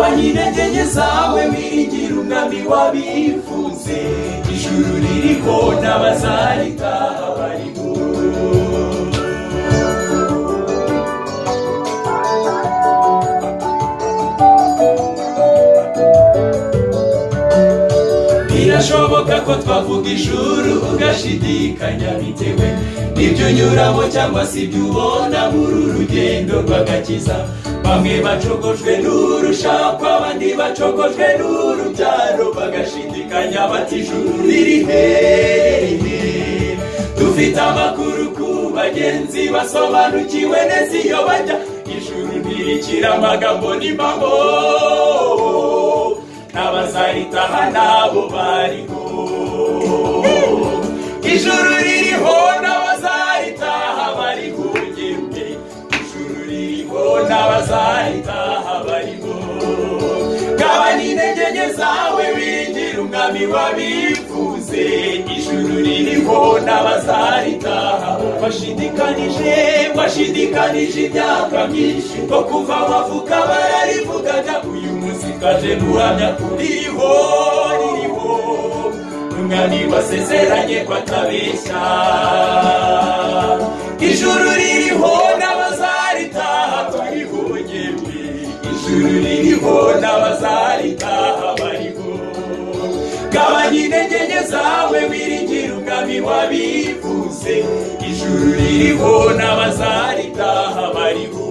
abanyintege nke zawe biringira umwami wabifunze ijuru ririho n'abazaritaha barimo birashoboka ko twavuga ijuru ugashidikanya bitewe n'ibyo unyuramo cyangwa se ibyo ubona muri uru rugendo rw'agakiza bamwe bacogojwe n'urushakwa abandi bacogojwe n'urubyaro bagashidikanya bati ijuru riri hehe dufite amakuru ku bagenzi basobanukiwe neza iyo bajya ijuru ntirikira amagambo n'impamo n'abazaritaha nabo bariho ijuru ririho n'abazaritaha bari ku ngende ijuru ririho n'abazaritaha bariho gabana intege nke zawe wiringira umwami wabifuze ijuru ririho n'abazaritaha bashidikanije bashidikanije imyaka myinshi ngo kuva bavuga bararivugaga uyu munsi kaje guhamya ko ririho ririho umwami wasezeranye ko atabeshya ijuru ririho n'abazaritaha turihugembe ijuru ririho n'abazaritaha bariho gabanya intege nke zawe wiringira umwami wabivuze ijuru ririho n'abazaritaha bariho